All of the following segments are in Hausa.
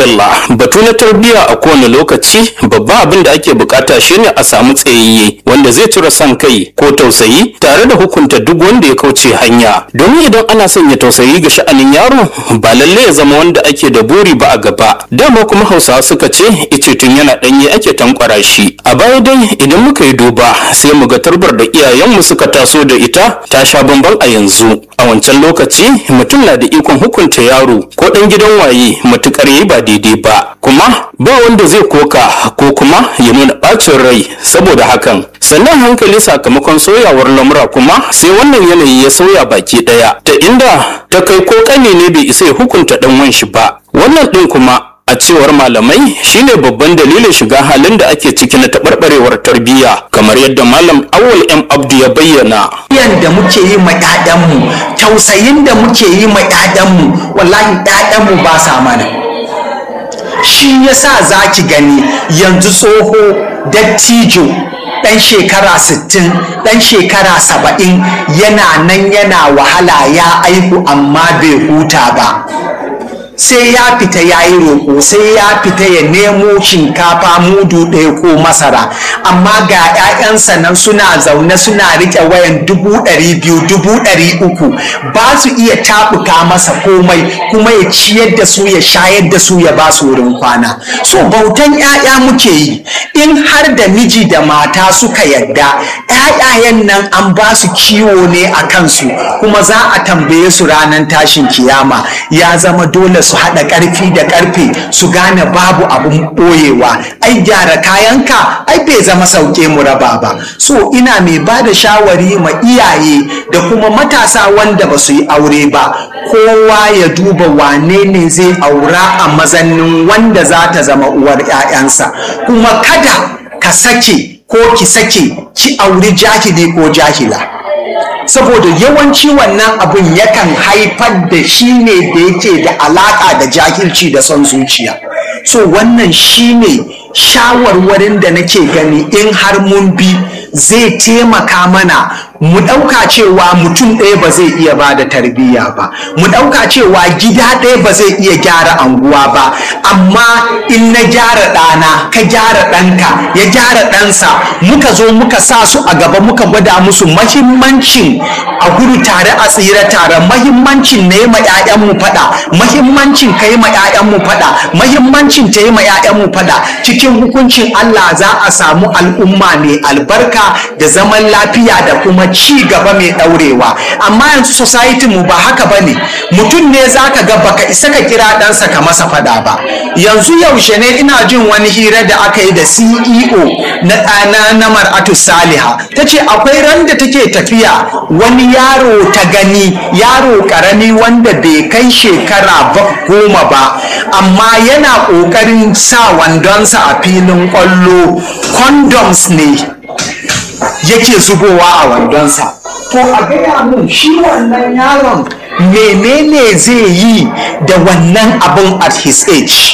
madalla batu na tarbiyya a kowane lokaci babban abin da ake bukata shine a samu tsayayye wanda zai cire son kai ko tausayi tare da hukunta duk wanda ya kauce hanya domin idan ana sanya tausayi ga sha'anin yaro ba lalle ya zama wanda ake da buri ba a gaba dama kuma hausawa suka ce ice tun yana danye ake tankwara shi a baya dai idan muka yi duba sai mu ga tarbar da iyayenmu suka taso da ita ta sha bamban a yanzu a wancan lokaci mutum na da ikon hukunta yaro ko dan gidan waye matukar yi ba daidai ba kuma ba wanda zai koka ko kuma ya nuna bacin rai saboda hakan sannan hankali sakamakon soyawar lamura kuma sai wannan yanayi ya sauya baki daya ta inda ta kai ko kane ne bai isa ya hukunta dan wanshi ba wannan din kuma a cewar malamai shine babban dalilin shiga halin da ake ciki na taɓarɓarewar tarbiyya kamar yadda malam awul m abdu ya bayyana da muke yi ma ƴaƴanmu tausayin da muke yi ma ƴaƴanmu wallahi ƴaƴanmu ba sa mana shi yasa za ki gani yanzu tsoho dattijo ɗan shekara 60 ɗan shekara 70 yana nan yana wahala ya aihu amma bai huta ba sai ya fita ya yi roƙo sai ya fita ya nemo shinkafa mudu ɗaya ko masara amma ga 'ya'yansa nan suna zaune suna riƙe wayan dubu ɗari biyu dubu ɗari uku ba su iya taɓuka masa komai kuma ya ciyar da su ya shayar da su ya ba su wurin kwana so bautan 'ya'ya muke yi in har da miji da mata suka yadda 'ya'yayen nan an ba su kiwo ne a kansu kuma za a tambaye su ranar tashin kiyama ya zama dole su haɗa ƙarfi da ƙarfe su gane babu abun ɓoyewa ai gyara kayanka ai bai zama sauke mu raba ba so ina mai ba da shawari ma iyaye da kuma matasa wanda ba su yi aure ba kowa ya duba wane ne zai aura a mazannin wanda za ta zama uwar 'ya'yansa kuma kada ka sake ko ki sake ki auri jahili ko jahila saboda yawanci wannan abun yakan haifar da shi ne da yake da alaka da jahilci da son zuciya so wannan shi ne shawarwarin da nake gani in har mun bi zai taimaka mana mu ɗauka cewa mutum ɗaya ba zai iya ba da tarbiyya ba mu ɗauka cewa gida ɗaya ba zai iya gyara anguwa ba amma in na gyara ɗana ka gyara ɗanka ya gyara ɗansa muka zo muka sa su a gaba muka gwada musu mahimmancin a gudu tare a tsira tare mahimmancin na yi ma 'ya'yanmu faɗa mahimmancin ka yi ma 'ya'yanmu faɗa mahimmancin ta yi ma 'ya'yanmu faɗa cikin hukuncin Allah za a samu al'umma mai albarka da zaman lafiya da kuma ci gaba mai ɗaurewa amma yanzu society mu ba haka ba ne mutum ne za ka ga baka isa ka kira ɗansa ka masa faɗa ba yanzu yaushe ne ina jin wani hira da aka yi da ceo na ɗana na mar'atu saliha ta ce akwai ran da take tafiya wani yaro ta gani yaro ƙarami wanda bai kai shekara goma ba amma yana ƙoƙarin sa wandonsa a filin ƙwallo condoms ne yake zubowa a wandonsa to a gaya mun shi wannan yaron menene zai yi da wannan abun at his age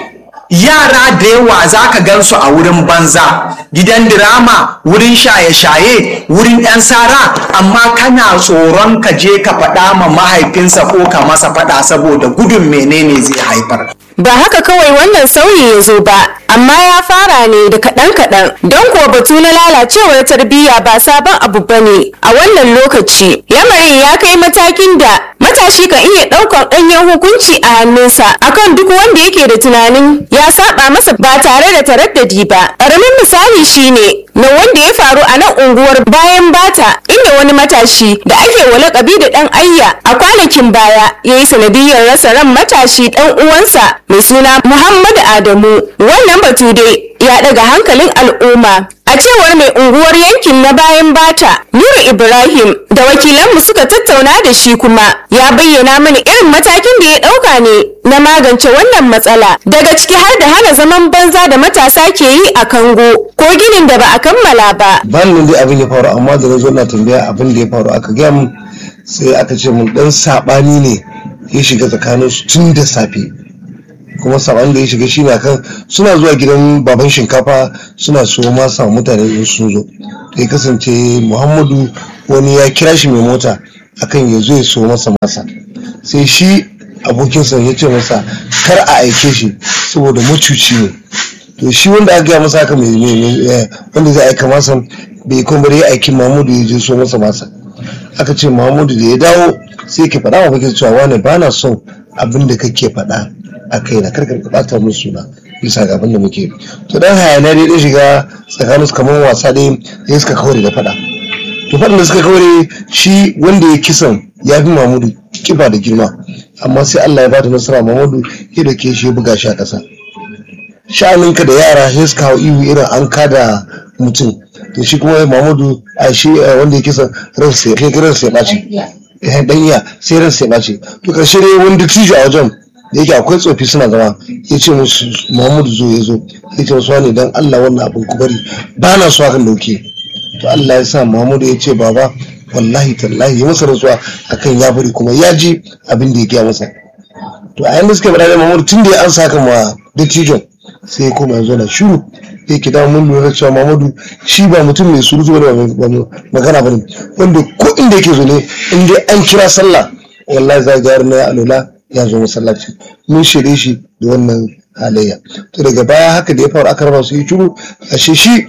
yara da yawa za ka gansu a wurin banza gidan dirama wurin shaye-shaye wurin 'yan sara amma kana tsoron ka je ka faɗa ma mahaifinsa ko ka masa faɗa saboda gudun menene zai haifar ba haka kawai wannan sauyi ya zo ba amma ya fara ne da kaɗan-kaɗan don kuwa batu na lalacewar tarbiyya ba sabon abu ba ne a wannan lokaci lamarin ya kai matakin da matashi kan iya ɗaukar ɗanyen hukunci a hannunsa akan duk wanda yake da tunanin ya saba masa ba tare da taraddadi ba ƙaramin misali shine na wanda ya faru a nan unguwar bayan bata inda wani matashi da ake wa lakabi da ɗan ayya a kwanakin baya ya yi sanadiyar rasa ran matashi ɗan uwansa mai suna muhammadu adamu wannan batu dai ya daga hankalin al'umma a cewar mai unguwar yankin na bayan bata nura ibrahim da wakilanmu suka tattauna da shi kuma ya bayyana mana irin matakin da ya dauka ne na magance wannan matsala daga ciki har da hana zaman banza da matasa ke yi a kango ko ginin da ba a kammala ba ban nan dai abin ya faru amma da na zo na tambaya abin da ya faru aka gaya mun sai aka ce mun dan sabani ne ya shiga tsakanin su tun da safe kuma saban da ya shiga shine akan suna zuwa gidan baban shinkafa suna so masa mutane in sun zo ya kasance muhammadu wani ya kira shi mai mota akan ya zo ya so masa masa sai shi abokinsa ya ce masa kar a aike shi saboda macuci ne to shi wanda aka gaya masa haka mai wanda zai aika masa bai kuma bari ya aiki mamudu ya je so masa masa aka ce mamudu da ya dawo sai ke faɗa wa bakin cewa wane ba na son abin da kake faɗa a kai na karkar ka ɓata musu suna bisa ga abin da muke to dan hayana dai dai shiga tsakanin su kamar wasa dai ya suka kaure da faɗa to faɗin da suka kaure shi wanda ya kisan ya fi mamudu kiba da girma amma sai Allah ya bata nasara mamudu ya dauke shi ya buga shi a ƙasa sha'aninka da yara sai suka hau ihu irin an kada mutum to shi kuma mamudu a shi wanda ya kisan ransa ya ransa ya ɓaci ya dan iya sai ransa ya ɓaci to ƙarshe dai wani dattijo a wajen da yake akwai tsofi suna zama ya ce musu muhammadu zo ya zo ya ce musu wani dan allah wannan abin ku bari ba na so hakan dauke to allah ya sa muhammadu ya ce baba wallahi tallahi ya masa rasuwa akan ya bari kuma ya ji abin da ya gaya masa to a yanda suka bada muhammadu tun da ya an saka ma dattijon sai ya koma yanzu na shiru ya ke dawo mun lura cewa muhammadu shi ba mutum mai surutu ba magana ba ne wanda ko inda yake zo ne in dai an kira sallah wallahi za ga na alola ya zo masallaci mun shirye shi da wannan halayya to daga baya haka da ya faru aka raba su yi turu ashe shi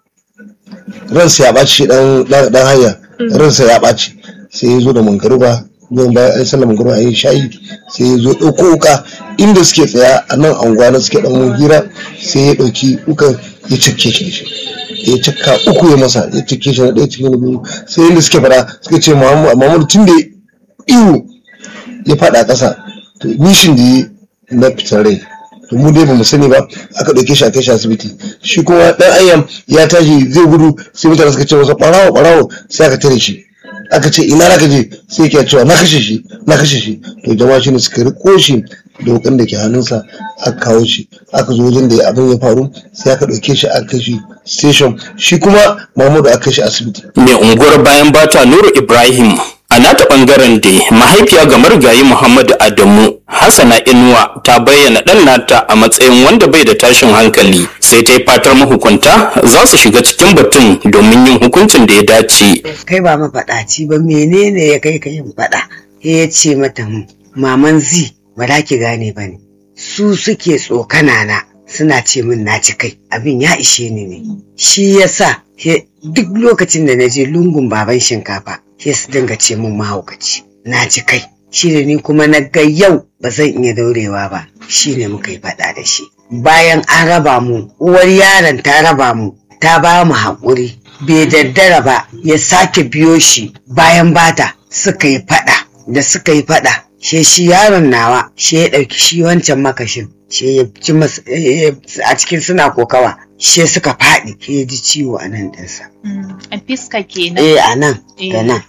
ransa ya ɓaci shi dan hanya ransa ya ɓaci sai ya zo da mangaruba zuwan bayan an sallar mangaruba a yi shayi sai ya zo ɗauko wuka inda suke tsaya a nan anguwa na suke ɗan hira sai ya ɗauki wukan ya cike shi da shi ya cika uku ya masa ya cike shi na ɗaya cikin biyu sai inda suke fara suka ce muhammadu tun da ihu ya faɗa ƙasa to nishin da yi na fitar rai to mu dai bamu sani ba aka ɗauke shi a kai shi asibiti shi kuma ɗan ayyam ya tashi zai gudu sai mutane suka ce masa ɓarawo ɓarawo sai aka tare shi aka ce ina na je sai ke cewa na kashe shi na kashe shi to jama'a shi ne suka riko shi da wukan da ke hannunsa aka kawo shi aka zo wajen da abin ya faru sai aka ɗauke shi aka kai shi station shi kuma mahmudu aka kai shi asibiti mai unguwar bayan bata nuru ibrahim a nata bangaren da mahaifiya ga marigayi muhammadu adamu hassana inuwa ta bayyana ɗan nata a matsayin wanda bai da tashin hankali sai ta yi fatar mahukunta za su shiga cikin batun domin yin hukuncin da ya dace kai ba mafaɗaci ba menene ya kai ka yin faɗa ya ce mata maman zi ba za ki gane ba ne su suke tsokana na suna ce min na ci kai abin ya ishe ni ne shi yasa duk lokacin da na je lungun baban shinkafa sai su dinga ce min mahaukaci na ci kai shi da ni kuma na ga yau ba zan iya daurewa ba shi ne muka yi faɗa da shi bayan an raba mu uwar yaron ta raba mu ta ba mu haƙuri bai daddara ba ya sake biyo shi bayan bata suka yi faɗa da suka yi faɗa she shi yaron nawa she ya ɗauki shi wancan makashin she ya ci a cikin suna kokawa she suka faɗi she ya ji ciwo a nan ɗinsa. a fiska kenan eh a nan da nan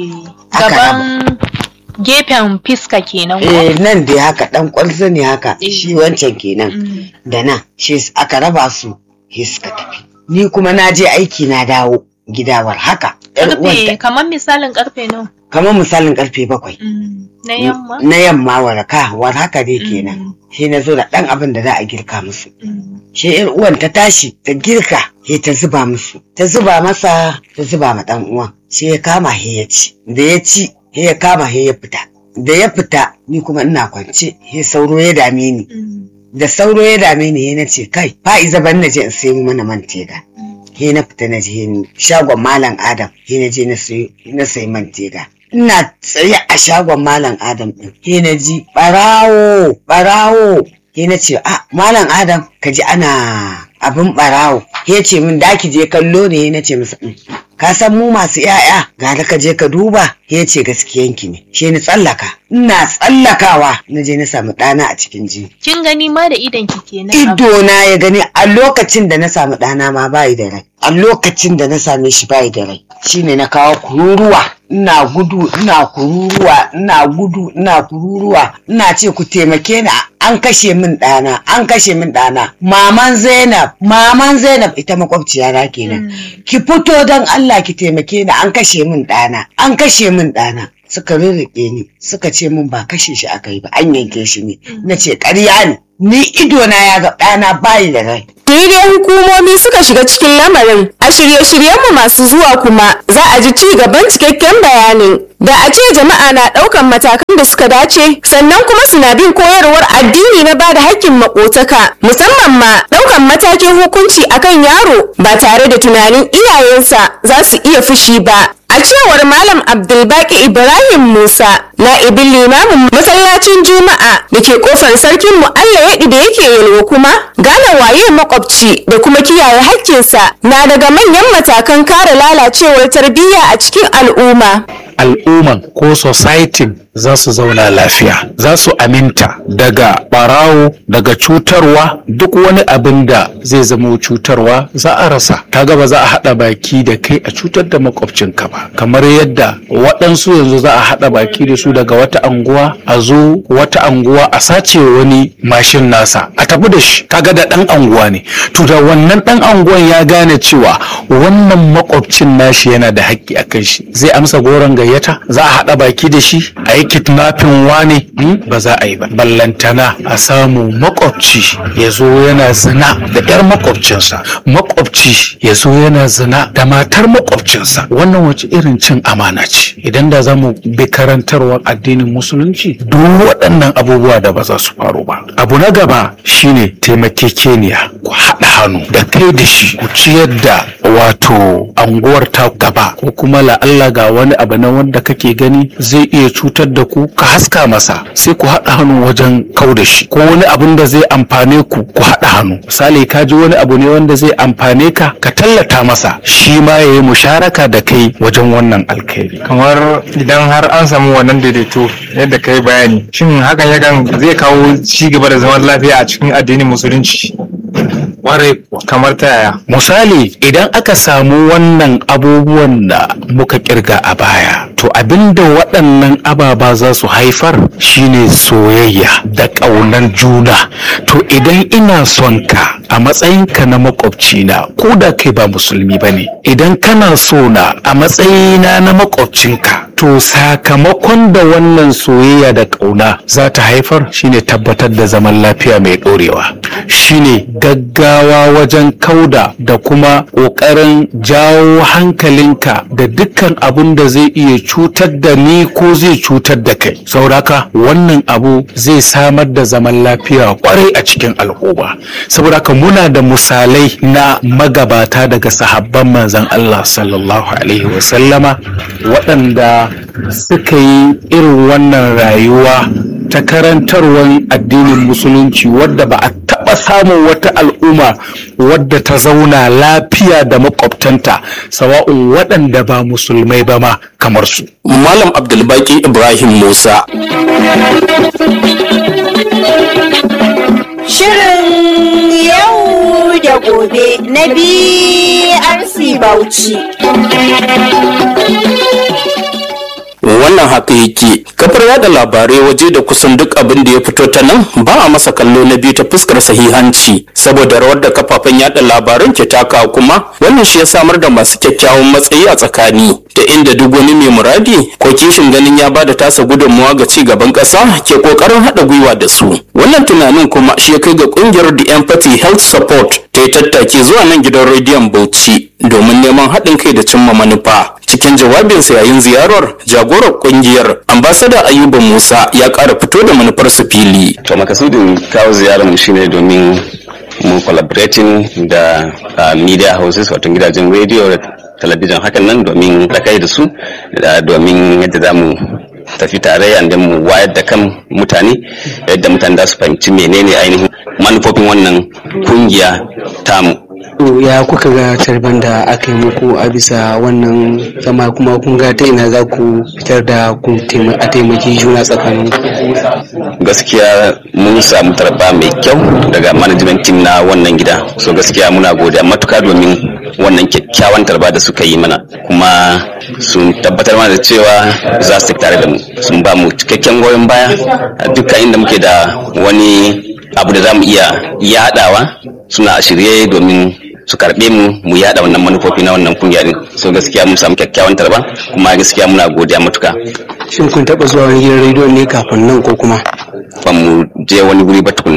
gaban gefen fiska kenan eh nan dai haka dan kwalzo ne haka shi wancan kenan da nan shi aka raba su shi suka tafi ni kuma na je aiki na dawo gidawar haka karfe kamar misalin karfe nawa kamar misalin karfe bakwai na yamma na yamma waraka war haka dai kenan shi na zo da dan abin da za a girka musu shi yar uwan ta tashi ta girka he ta zuba musu ta zuba masa ta zuba ma dan uwan sai ya kama he ya ci da ya ci he ya kama he ya fita da ya fita ni kuma ina kwance he sauro ya dame ni da sauro ya dame ni he na ce kai fa'iza ban na je in sayi mana man tega he na fita na je ni shagon malam adam he na je na sayi man tega ina tsaye a shagon malam adam din he na ji barawo barawo he na ce a malam adam ka ji ana abin barawo he ce min da ki je kallo ne he na ce masa ka san mu masu yaya ga da ka je ka duba he ce gaskiyanki ne she ni tsallaka ina tsallakawa na je na samu ɗana a cikin jini kin gani ma da idan ki kenan ido na ya gani a lokacin da na samu ɗana ma bayi da rai a lokacin da na same shi bayi da rai shine na kawo kururuwa ina gudu ina kururuwa ina gudu ina kururuwa ina ce ku taimake ni an kashe min ɗana an kashe min ɗana maman zainab maman zainab ita makwabciya na kenan ki fito don allah ki taimake ni an kashe min ɗana an kashe min ɗana suka rirriƙe ni suka ce min ba kashe shi aka yi ba an yanke shi ne na ce ƙarya ne ni ido na ya ga ɗana bayi da rai Tuni dai hukumomi suka shiga cikin lamarin a shirye-shiryenmu masu zuwa kuma za a ji ci gaban cikakken bayanin. Da a ce jama'a na ɗaukan matakan da suka dace sannan kuma suna bin koyarwar addini na bada hakkin makotaka musamman ma ɗaukan matakin hukunci akan yaro ba tare da tunanin iyayensa za su iya fushi ba. A cewar Malam Abdulbaki Ibrahim Musa, na'ibin limamin masallacin Juma'a da ke kofar sarkin Mu'alla yaɗi da yake yalwa kuma, gane waye makwabci da kuma kiyaye hakkinsa na daga manyan matakan kare lalacewar tarbiyya a cikin al'umma. al'umman ko society za su zauna lafiya za su aminta daga barawo daga cutarwa duk wani abin da zai zama cutarwa za a rasa kaga ba za a haɗa baki da kai a cutar da makwabcinka ba kamar yadda waɗansu yanzu za a haɗa baki da su daga wata anguwa a zo wata anguwa a sace wani mashin nasa a tafi da shi kaga da ɗan anguwa ne to da wannan ɗan anguwan ya gane cewa wannan makwabcin nashi yana da haƙƙi a kan shi zai amsa goron gayyata za a haɗa baki da shi a yi kidnapping wane ba za a yi ba ballantana a samu makwabci ya zo yana zina da yar makwabcinsa makwabci ya zo yana zina da matar makwabcinsa wannan wace irin cin amana ce idan da za mu bi karantarwar addinin musulunci duk waɗannan abubuwa da ba za su faru ba abu na gaba shine taimakekeniya ku haɗa hannu da kai da shi ku ciyar da wato anguwar ta gaba ko kuma la'alla ga wani abu na wanda kake gani zai iya cutar da ku ka haska masa sai ku haɗa hannu wajen kau da shi ko wani abin da zai amfane ku ku haɗa hannu misali ka ji wani abu ne wanda zai amfane ka ka tallata masa shi ma ya yi musharaka da kai wajen wannan alkhairi kamar idan har an samu wannan daidaito yadda ka yi bayani shin hakan yakan zai kawo ci gaba da zaman lafiya a cikin addinin musulunci Warai kamar ta yaya misali idan aka samu wannan abubuwan da muka kirga a baya to abinda waɗannan ababa za su haifar shine soyayya da ƙaunar juna to idan ina son ka a matsayinka na makwabcina ko da kai ba musulmi ba ne idan kana so na a matsayina na makwabcinka to sakamakon da wannan soyayya da ƙauna za ta haifar shine tabbatar da zaman lafiya mai ɗorewa shine gaggawa wajen kauda da kuma ƙoƙarin jawo hankalinka da dukkan abin da zai iya cutar da ni ko zai cutar da kai sauraka wannan abu zai samar da zaman lafiya kwarai a cikin al'umma saboda haka muna da misalai na magabata daga sahabban manzon Allah sallallahu alaihi wasallama waɗanda suka yi irin wannan rayuwa ta karantarwar addinin musulunci wadda ba a taɓa samun wata al'umma wadda ta zauna lafiya da makwabtanta sawa'un waɗanda ba musulmai ba ma kamar su. Malam Abdulbaki Ibrahim Musa. Shirin yau da gobe na BRC Bauchi. wannan haka yake kafar yada labarai waje da kusan duk abin da ya fito ta nan ba a masa kallo na biyu ta fuskar sahihanci saboda rawar da kafafen yada labaran ke taka kuma wannan shi ya samar da masu kyakkyawan matsayi a tsakani da inda duk wani mai muradi ko kishin ganin ya bada tasa gudunmawa ga ci gaban ƙasa ke ƙoƙarin haɗa gwiwa da su wannan tunanin kuma shi ya kai ga ƙungiyar the empathy health support ta yi tattaki zuwa nan gidan rediyon bauchi domin neman haɗin kai da cimma manufa cikin jawabinsa yayin ziyarar jagorar kungiyar ambasada ayuba musa ya ƙara fito da manufar su fili to makasudin kawo ziyarar mu shine domin mu collaborating da uh, media houses wato gidajen radio da talabijin hakan nan domin kai da su da domin yadda za mu tafi tare yadda mu wayar da kan mutane yadda mutane za su fahimci menene ainihin manufofin wannan kungiya tamu ya kuka ga tarban da aka yi muku a bisa wannan zama kuma kun ga ta ina za ku fitar da ku a taimaki juna tsakanin gaskiya mun samu tarba mai kyau daga management team na wannan gida so gaskiya muna godiya matuka domin wannan kyakkyawan tarba da suka yi mana kuma sun tabbatar mana da cewa za su tare da mu sun ba mu cikakken goyon baya a dukkan inda muke da wani abu da za mu iya yadawa suna a shirye domin su karbe mu mu yada wannan manufofi na wannan kungiya din so gaskiya mun samu kyakkyawan tarba kuma gaskiya muna godiya matuka shin kun taba zuwa wani gidan rediyo ne kafin nan ko kuma ba mu je wani guri ba tukunna ba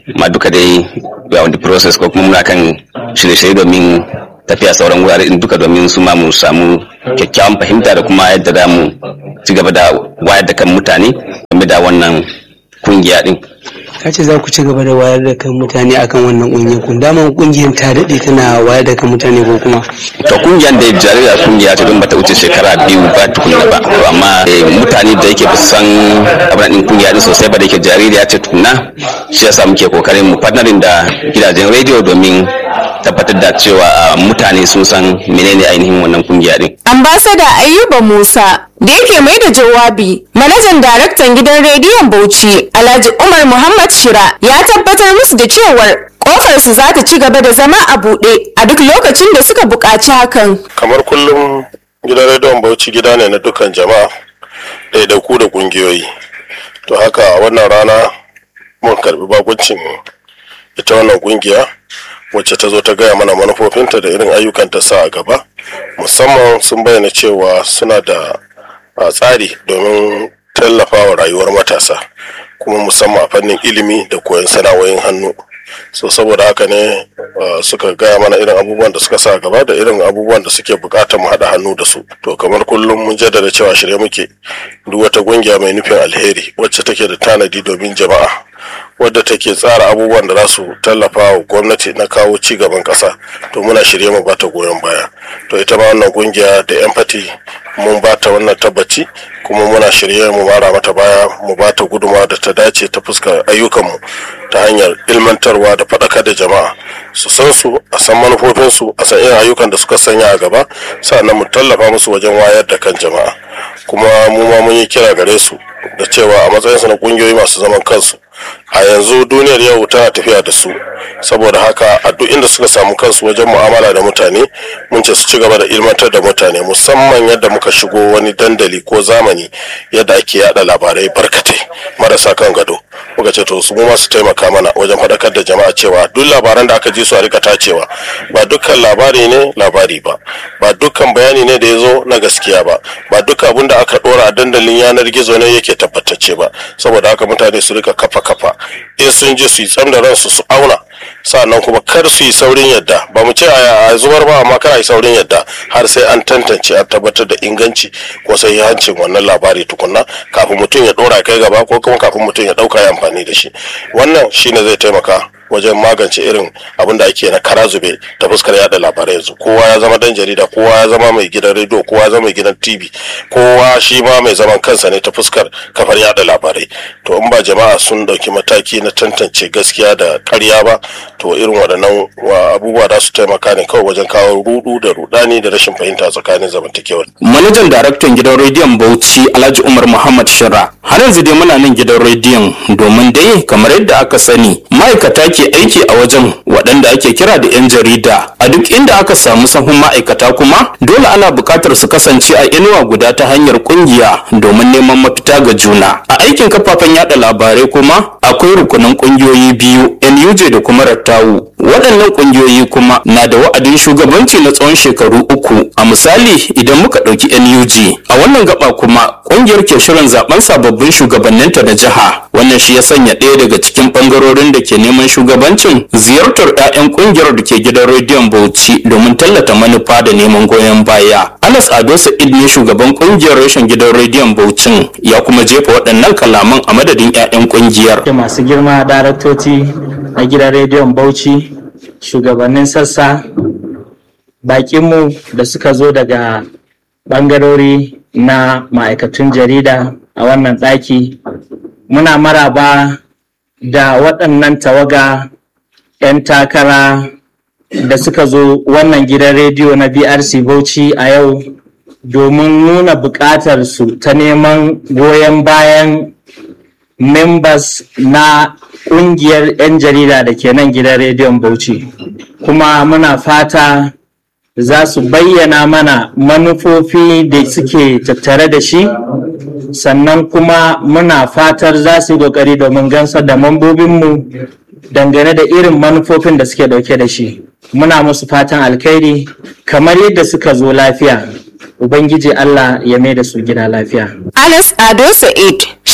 ma duka dai we are on the process ko kuma muna kan shirye-shirye domin tafiya sauran wurare din duka domin su ma mu samu kyakkyawan fahimta da kuma yadda za mu ci gaba da wayar da kan mutane game da wannan kungiya din ka ce za ku ci gaba da wayar da kan mutane akan wannan kungiyar kun daman kungiyar ta daɗe tana wayar da kan mutane ko kuma to kungiyar da jarira kungiya ce don bata wuce shekara biyu ba tukunna ba to amma eh, mutane da yake ba su san abin din kungiya din sosai ba da yake jaririya ce tukunna shi yasa muke kokarin mu partnering da gidajen rediyo domin tabbatar da cewa ah, mutane sun san menene ainihin wannan kungiya din Ambasada Ayuba Musa da yake mai da jawabi manajan daraktan gidan rediyon Bauchi Alhaji Umar Muhammad Shira ya tabbatar musu da cewar kofar su za ta ci gaba da zama a buɗe a duk lokacin da suka buƙaci hakan. kamar kullum gidan rediyon bauchi gida ne na dukkan jama'a ɗaiɗaiku da ƙungiyoyi to haka a wannan rana mun karbi bakuncin ita wannan ƙungiya wacce ta zo ta gaya mana manufofinta da irin ayyukan ta sa a gaba musamman sun bayyana cewa suna da a, tsari domin tallafawa rayuwar matasa kuma musamman a fannin ilimi da koyon sana'o'in hannu so saboda haka ne uh, suka gaya mana irin abubuwan da suka sa gaba da irin abubuwan da suke bukatar mu haɗa hannu da su to kamar kullum mun jaddada cewa shirye muke duk wata kungiya mai nufin alheri wacce take da tanadi domin jama'a wadda take tsara abubuwan da za su tallafa wa gwamnati na kawo ci gaban ƙasa to muna shirye mu bata goyon baya to ita ma wannan kungiya da empathy mun bata wannan tabbaci kuma muna shirye mu mara mata baya mu bata guduma da ta dace ta fuskar ayyukanmu ta hanyar ilmantarwa da faɗakar da jama'a su san su a san manufofinsu a san irin ayyukan da suka sanya a gaba sannan mu tallafa musu wajen wayar da kan jama'a kuma mu ma mun yi kira gare su da cewa a matsayinsu na kungiyoyi masu zaman kansu a yanzu duniyar yau tana tafiya da su saboda haka a duk inda suka samu kansu wajen mu'amala da mutane mun ce su ci gaba da ilmantar da mutane musamman yadda muka shigo wani dandali ko zamani yadda ake yada labarai barkatai marasa kan gado muka ce to su mu ma su taimaka mana wajen faɗakar da jama'a cewa duk labaran da aka ji su a rika tacewa ba dukkan labari ne labari ba ba dukkan bayani ne da ya zo na gaskiya ba ba duk abin da aka ɗora a dandalin yanar gizo ne yake tabbatacce ba saboda haka mutane su rika kafa kafa in sun je su yi tsam da ransu su auna sannan kuma kar su yi saurin yadda ba mu ce a zubar ba amma kar a yi saurin yadda har sai an tantance an tabbatar da inganci ko sai hancin wannan labari tukunna kafin mutum ya dora kai gaba ko kuma kafin mutum ya dauka ya amfani da shi wannan shine zai taimaka wajen magance irin abin da ake na kara zube ta fuskar yada labarai yanzu kowa ya zama dan jarida kowa ya zama mai gidan rediyo kowa ya zama mai gidan tv kowa shi ma mai zaman kansa ne ta fuskar kafar yada labarai to in ba jama'a sun dauki mataki na tantance gaskiya da karya ba to irin waɗannan abubuwa za su taimaka ne kawai wajen kawo rudu da rudani da rashin fahimta tsakanin zamantakewar manajan daraktan gidan rediyon bauchi alhaji umar muhammad shira har yanzu dai muna nan gidan rediyon domin dai kamar yadda aka sani ma'aikata ke aiki a wajen waɗanda ake kira da 'yan jarida a duk inda aka samu sahun ma'aikata kuma dole ana buƙatar su kasance a inuwa guda ta hanyar ƙungiya domin neman mafita ga juna a aikin kafafen yada labarai kuma akwai rukunin ƙungiyoyi biyu nuj da kuma rattawu waɗannan ƙungiyoyi kuma na da wa'adin shugabanci na tsawon shekaru uku a misali idan muka ɗauki nuj a wannan gaba kuma ƙungiyar ke shirin zaben sababbin shugabanninta na jiha wannan shi ya sanya ɗaya daga cikin ɓangarorin da ke neman shugabancin ziyartar 'ya'yan ƙungiyar da ke gidan rediyon bauchi domin tallata manufa da neman goyon baya anas ado sa'id ne shugaban ƙungiyar rashin gidan rediyon bauchin ya kuma jefa waɗannan kalaman a madadin 'ya'yan ƙungiyar masu girma daraktoci na gidan rediyon bauchi shugabannin sassa bakinmu da suka zo daga ɓangarori na ma'aikatun jarida a wannan ɗaki muna maraba da waɗannan tawaga 'yan takara da suka zo wannan gidan rediyo na brc bauchi a yau domin nuna buƙatar su ta neman goyon bayan members na ƙungiyar 'yan jarida da ke nan gidan rediyon bauchi kuma muna fata za su bayyana mana manufofi da suke tattare da shi sannan kuma muna fatar za su yi ƙoƙari domin gansar da mambobinmu dangane da irin manufofin da suke ɗauke da shi muna musu fatan alkhairi kamar yadda suka zo lafiya ubangiji allah ya mai da su gida lafiya Anas Ado Sa'id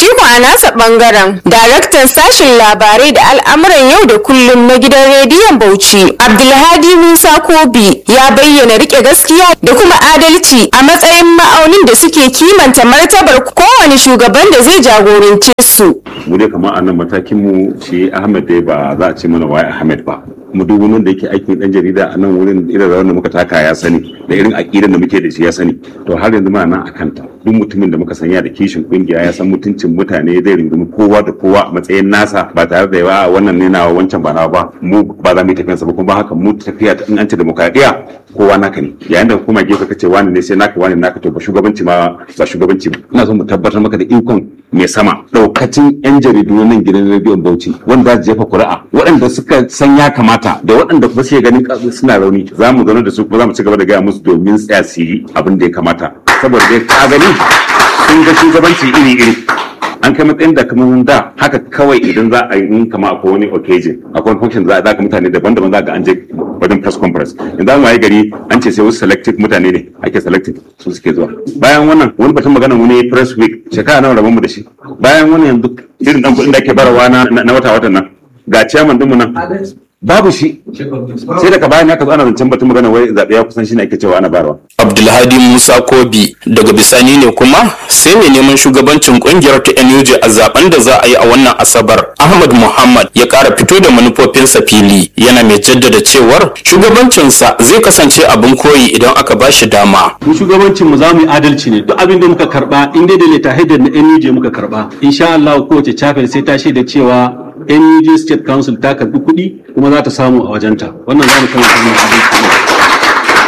Shi ko a nasa bangaren daraktan sashen labarai da al'amuran yau da kullum na gidan rediyon Bauchi Abdulhadi Musa Kobi ya bayyana rike gaskiya da kuma adalci a matsayin ma'aunin da suke kimanta martabar kowane shugaban da zai jagorance su. mu dai kamar a nan matakin mu shi Ahmed dai ba za a ce mana waye Ahmed ba mu duk wani da yake aikin dan jarida a nan wurin irin rawar da muka taka ya sani da irin aƙidan da muke da shi ya sani to har yanzu muna nan akan ta duk mutumin da muka sanya da kishin kungiya ya san mutuncin mutane zai rungumi kowa da kowa a matsayin nasa ba tare da yawa wannan ne nawa wancan ba nawa ba mu ba za mu yi tafiyan sa ba kuma ba haka mu tafiya ta in an ce demokradiya kowa naka ne yayin da kuma gefe kace wani ne sai naka wani naka to ba shugabanci ma ba shugabanci ba ina so mu tabbatar maka da ikon mai sama daukacin yan jaridu na nan gidan rediyon Bauchi wanda za su jefa kuri'a waɗanda suka san ya kamata da waɗanda kuma suke ganin suna rauni za mu zauna da su kuma za mu ci gaba da gaya musu domin tsaya su yi abin da ya kamata saboda dai ka gani sun ga shugabanci iri-iri an kai matsayin da kamar da haka kawai idan za a yi in kama akwai wani occasion akwai wani function za a zaka mutane daban-daban za ga an je wajen press conference yanzu an waye gari an ce sai wasu selective mutane ne ake selective su suke zuwa bayan wannan wani batun magana mu ne press week shekara nawa rabon mu da shi bayan wannan yanzu irin dan kuɗin da ake barawa na na wata watan nan ga chairman din mu nan babu shi sai daga bayan ya zo ana zancen batun magana wai zaɓe ya kusan shi ne ake cewa ana barawa Abdulhadi Musa Kobi daga bisani ne kuma sai mai neman shugabancin kungiyar ta NUJ a zaben da za a yi a wannan Asabar Ahmad Muhammad ya ƙara fito da manufofinsa fili yana mai jaddada cewar shugabancinsa zai kasance abin koyi idan aka ba shi dama. mu shugabancin mu za mu yi adalci ne duk abin da muka karba in dai da leta haidar na NUJ muka karba insha Allah kowace chapel sai ta shaida cewa NUJ State Council ta karbi kuɗi kuma za ta samu a wajenta wannan za mu kama wannan adalci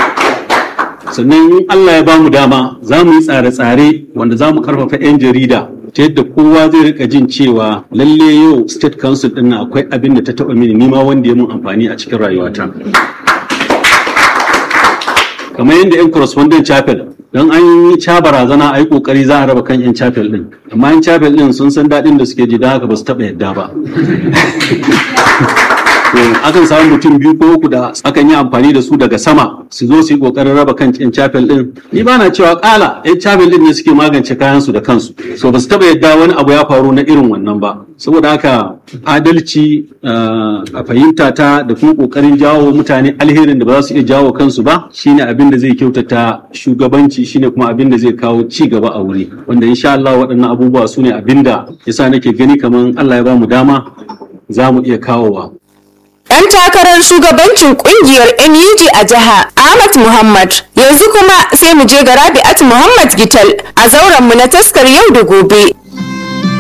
ne sannan in Allah ya bamu dama za mu yi tsare-tsare wanda za mu karfafa 'yan jarida ta yadda kowa zai rika jin cewa lalle yau state council din nan akwai abin da ta taba mini nima wanda ya mun amfani a cikin rayuwata kamar yadda 'yan correspondent chapel don an yi ca barazana a yi kokari za a raba kan 'yan chapel din amma 'yan chapel din sun san daɗin da suke ji da haka ba su taɓa yadda ba akan samu mutum biyu ko uku da akan yi amfani da su daga sama su zo su yi kokarin raba kan yan chapel din ni ba na cewa kala yan chapel din ne suke magance kayan su da kansu so ba su taba yadda wani abu ya faru na irin wannan ba saboda haka adalci a fahimta ta da kuma kokarin jawo mutane alherin da ba za su iya jawo kansu ba shine abin da zai kyautata shugabanci shine kuma abin da zai kawo ci gaba a wuri wanda insha Allah waɗannan abubuwa su ne abin da yasa nake gani kamar Allah ya ba mu dama za mu iya kawowa Ɗan takarar shugabancin kungiyar NUG a jiha Ahmad Muhammad yanzu kuma sai mu je ga Rabi'at Muhammad Gital a zauren mu na taskar yau da gobe